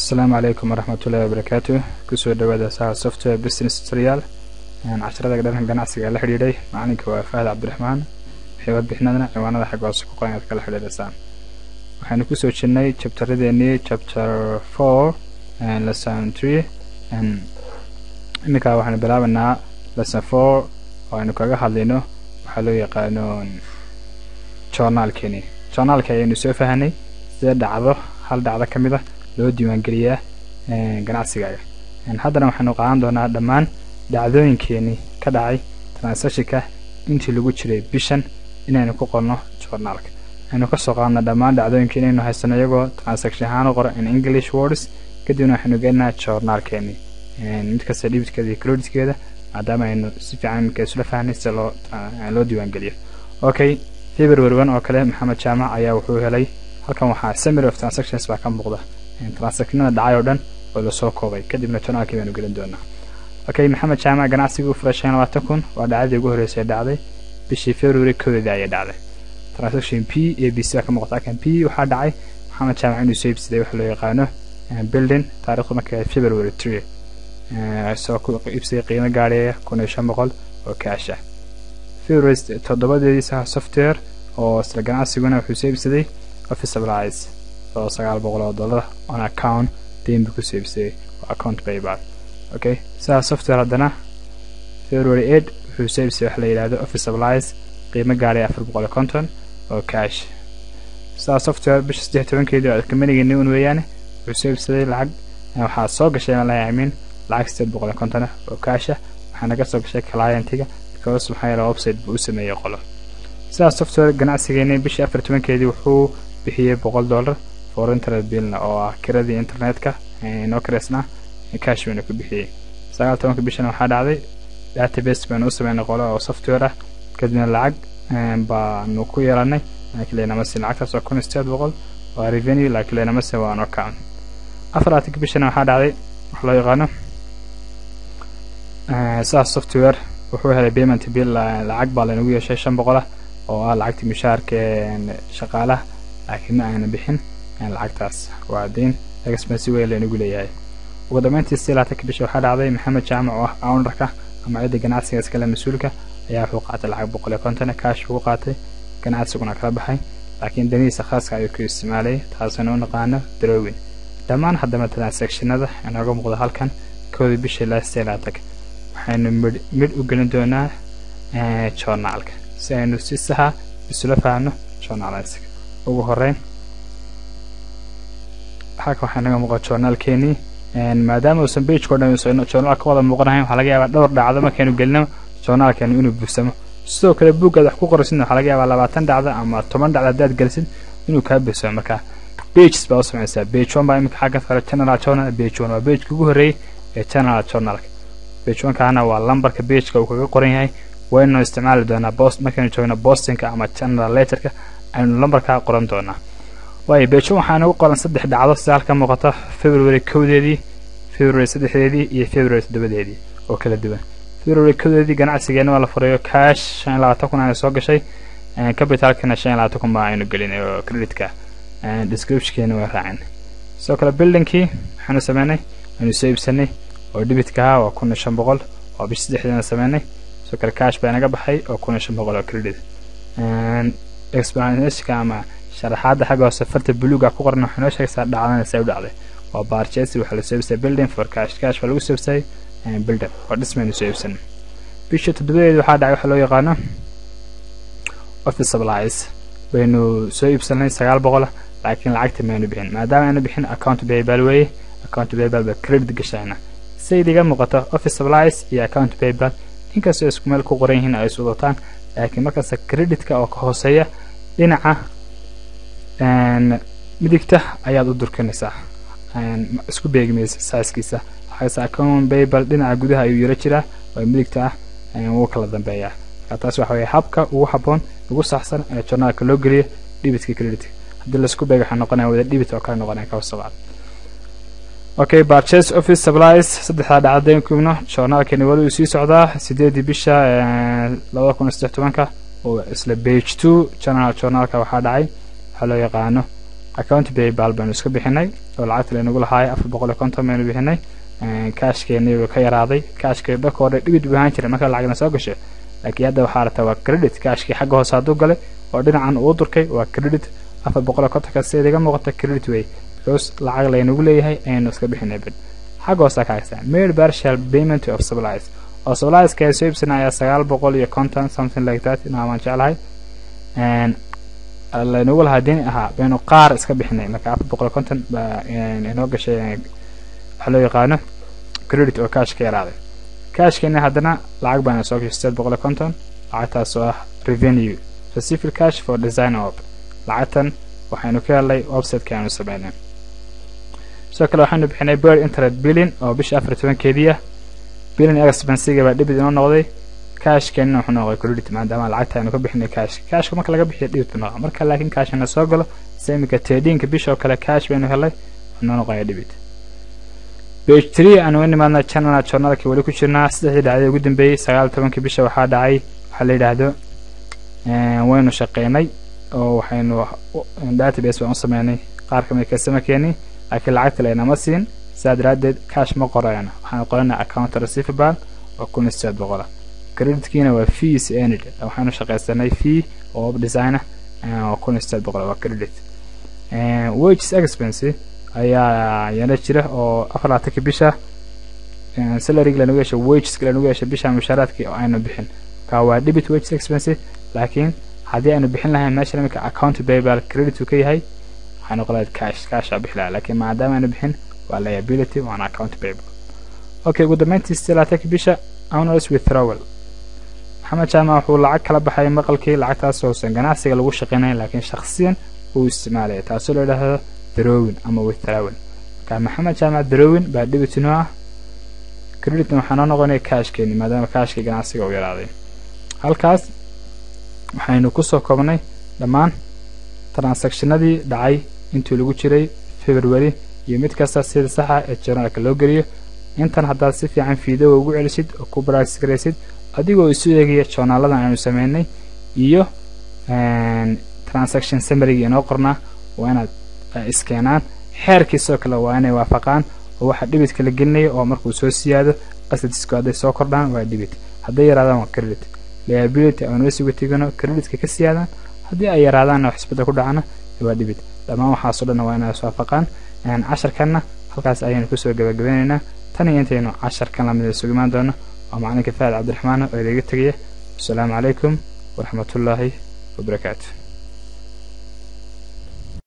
asalaamu calaykum waraxmatullahi wabarakaatu kusoo dhawaada saha software business tutorial casharada dhanka ganacsiga la xidhiidhay macalinka waa fahad cabdiraxmaan waxay warbixinadana ciwaanada xagga hoose ku qoran aad kala xidhiidhaysaan waxaynu kusoo jirnay chapteradeennii chapter four lesson three iminkaa waxaynu bilaabanaa lesson four oo aynu kaga hadlayno waxaa loo yaqaano journaalkeeni journaalka ayaynu soo fahanay sida dhacdo hal dhacdo ka mid a loo diiwaangeliyaa ganacsigaaga haddana waxaynu qaadan doonaa dhammaan dhacdooyinkeenii ka dhacay transactionka intii lagu jiray bishan inaynu ku qorno journaalka aynu kasoo qaadna dhammaan dhacdooyinka inaynu haysano iyagoo transaction ahaan u qoro in english words kadibna waxaynu gelinaa journaalkeeni mid kasta dhibidkeeda iyo creditkeeda maadaama aynu si fiican iminka isla fahnay sida loo loo diiwaangeliyo okay february one oo kale maxamed jaamac ayaa wuxuu helay halkan waxaa summary of transactions baa ka muuqda transactionada dhacay oo dhan oo lasoo koobay kadibna journaalkii baynu gelin doonaa okay maxamed jaamac ganacsigii u furay shan labaatan kun waa dhacdadii ugu horreysay dhacday bishii february koodeedii ayay dhacday transaction p a b c baa ka muuqata halkan p waxaa dhacay maxamed jaamac inuu soo iibsaday waxa loo yaqaano building taarikhdu markay february three soo ku iibsaday qiimo gaadhaya kun iyo shan boqol oo kaash ah february toddobadeedii saha software oo isla ganacsiguna wuxuu soo iibsaday office supplies oo sagaal boqol oo dollar on account dayn buu kusoo iibsaday oo account paypal okay sidaa software haddana february eight wuxuu soo iibsaday waxa la yidhahdo office supplies qiimo gaadhay afar boqol iyo konton oo cash sidaa software bisha saddex tobankeedii oo kamanigeenni un weeyaane wuxuu soo iibsaday lacag waxaa soo gashay aan lahay amiin lacag sideed boqol iyo konton ah oo cash ah waxaana ka soo gashay clientiga because maxaa yeele website buu u sameeyey qolo sidaa software ganacsigeeni bishii afar tobankeedii wuxuu bixiyey boqol dollar for internet billna oo ah kiradii internetka inoo kiraysnaa cash bayna ku bixiyey sagaal tobanka bishana waxaa dhacday database baynu u sameynay qolo oo software ah kadibna lacag baanu ku yeelanay laakiin laynamase lacagtaas oo kun iyo sideed boqol waa revenue laakiin laynamase waa no count afar laatanka bishana waxaa dhacday wax loo yaqaano sidaas software wuxuu helay payment bill lacag baa laynagu yeeshay shan boqol ah oo ah lacagtii mushaharka shaqaalaha laakiin ma aana bixin lacagtaas waa deyn expensi weyn laynagu leeyahay ugu dambeyntii si laatanka bisha waxaa dhacday maxamed jaamac oo ah ownerka ama cidda ganacsiga iskale mas-uulka ayaa wuxuu qaatay lacag boqol iyo konton cash buu qaatay ganacsiguna kala baxay laakiin danihiisa khaaska ayuu ku isticmaalay taasina u naqaano darowin dhammaan haddaba transactionada inooga muuqda halkan kooda bisha ilaa sidee laatanka waxaynu midh midh u gelin doonaa journaalka si aynu si saxa isula fahamno journaalisiga ugu horeyn halka waxaa naga muuqa journaalkeenii maadaama uusan bageko dhan journal ka wada muuqanahayn waxaa laga yaabaa dhowr dhacdo markaynu gelino journaalkeenu inuu buursamo sidoo kale buuggaad wax ku qoraysidna waxaa laga yaabaa labaatan dhacdo ama toban dhacdo haddaad gelisid inuu kaa buursamo marka bages baa u samaysaa bage one baa iminka xagga sare general journal bage one waa bageka ugu horreeyey ee general journalka bage one kaana waa lambarka bageka uu kaga qoran yahay waynu isticmaali doonaa bost markaynu joogno bostonka ama general letterka aynu lambarkaa qoran doonaa waayo bejo waxaa nagu qoran saddex dhacdo sida halka muuqata february kowdeedii february saddexdeedii iyo february toddobadeedii oo kala duwan february kowdeedii ganacsigeena waa la furayo cash shan iyo labaatan kun ayna soo gashay capitalkana shan iyo labaatan kun baa aynu gelinay oo creditka descriptionkeena waa raacin sidoo kale buildingkii waxaanu sameynay aynu soo iibsanay oo debitka ahaa waa kun iyo shan boqol oo bish saddexdeena sameynay sidoo kale cash baa inaga baxay oo kun iyo shan boqol oo credit explanationka ama sharaxaadda xagga hoose farta buluuga ku qoran waxay noo sheegaysaa dhacdana say u dhacday waa barchesi waxaa la soo iibsay building for cash cash baa lagu soo iibsay building oo dhismaynu soo iibsan bisha toddobadeeda waxaa dhacay waxaa loo yaqaano office supplies baynu soo iibsanay sagaal boqol laakiin lacagta maynu bixin maadaama aynu bixin account paypal weeye account paypal ba credit gashayna say dhiga muuqato office supplies iyo account paypal inkastoo isku meel ku qoran yihiin ay is wadataan laakiin markasta creditka oo ka hooseeya dhinaca midigta ayaad u durkinaysaa isku beegmaysa saaskiisa waxaase account paypal dhinaca gudaha ayuu yaro jiraa oo midigta ah wuu kala dambeeyaa taas waxa weye habka ugu habboon ugu saxsan ee journaalka loo geliyo dhibitka creditka haddii laisku beego waxaa noqonaya wada dhibit oo kale noqonaya ka hoosabacad okay barchase office supplies saddexdaa dhacdayn kubno journaalkeeni wali uu sii socdaa sideedii bisha labada kun iyo saddex tobanka oo isla bage two general journaalka waxaa dhacay waxaa loo yaqaano account baybal baynu iska bixinay oo lacagta laynagu lahaaya afar boqol iyo konton baynu bixinay kaashkeeni wuu ka yaraaday kaashkii dhaka hore dhibid buu ahaan jiray marka lacagna soo gashay laakiin hadda waxaa rabtaa waa credit kaashkii xagga hoose hadduu galay oo dhinacan uu durkay waa credit afar boqol iyo kontonka sida iga muuqata credit way because lacag laynagu leeyahay ayaynu iska bixinay bid xagga hoose ka haysaa made partial payment of supplies oo supplieska ay soo iibsanaya sagaal boqol iyo konton something like that inaamaan jeclahay laynagu lahaa deni ahaa baynu qaar iska bixinay marka afar boqol iyo konton baa inoo gashay waxaa loo yaqaano credit oo cash ka yaraaday cashkeena haddana lacag baana soo gashay sideed boqol iyo konton lacagtaas oo ah revenue received cash for design op lacagtan waxaynu ka helnay websiteka aanu sameynay sidoo kale waxaynu bixinay bird internet billing oo bisha afar iyo tobankeedii ah billing expensiga baa dhibid inoo noqday cashkeenina wuxuu noqday credit maadaama lacagta aynu ka bixinay cash cashka marka laga bixiyo dhibid buu noqda marka laakiin cashna soo galo sida iminka tedinka bisha oo kale cash baynu helay wuxuu noo noqoya dhibid page three aanu inimaadna channel journalka weli ku jirnaa saddexdii dhacday ugu dambeeyey sagaal iyo tobankii bisha waxaa dhacay waxaa la yidhaahdo waynu shaqeynay oo waxaynu database baan u sameynay qaar kamid kastamarkeeni laakiin lacagta laynama siin sidaa daraaddeed cash ma qorayno waxaanu qoranay account receivable oo kun iyo sideed boqola creditkiina waa fees enid waxaanu shaqaysanay fee oo web designer oo kun iyo sideed boqol waa credit wages expense ayaa yana jira oo afar labaatanka bisha salaryga lanagu yeesha wageska lanagu yeesha bisha mushaaraadkii oo aynu bixin ka waa debit wages expense laakiin haddii aynu bixin lahayn meesha iminka account payable credit uu ka yahay waxaynu qolayd cash cash aa bixi lahaa laakiin maadaama aynu bixin waa liability waana account payable okay ugu dambeyntii sideed labaatanka bisha owners withdrawal maxamed jaamac wuxuu lacag kala baxay maqalkii lacagtaas uusan ganacsiga lagu shaqeynayn laakiin shakhsiyan uu isticmaalaya taasoo la yidhaahdo darowin ama withdrawal marka maxamed jaamac darowin baa dhibitinoo ah creditna waxaa noo noqonaya cashkeeni maadaama cashkii ganacsiga uu yaraaday halkaas waxaynu kusoo koobnay dhammaan transactionadii dhacay intii lagu jiray february iyo mid kasta sida saxa ee journalka loo geliyo intan haddaad si fiican fiidoga ugu celisid oo ku baraatis garaysid adigoo isu eegaya journaaladan aynu sameynay iyo transaction summarygii inoo qornaa waa inaad iskeenaan xeerkiisoo kale waa inay waafaqaan oo waxa dhibidka la gelinaya oo markuu soo siyaado qasadisku hadday soo kordhaan waa dhibid hadday yaraadaan waa credit liability aan wesiga tegano creditka ka siyaadaan haddii ay yaraadaanna wax isbedel ku dhacana waa dhibid dhammaan waxaasoo dhan waa inay iswaafaqaan casharkanna halkaas ayaynu kusoo gabagabeynaynaa tan iyo intaynu casharkan lamida isugu imaan doono waa macalinka faad cabdiraxmaan oo idaga tegaya wasalaamu calaykum waraxmatullaahi wabarakaatu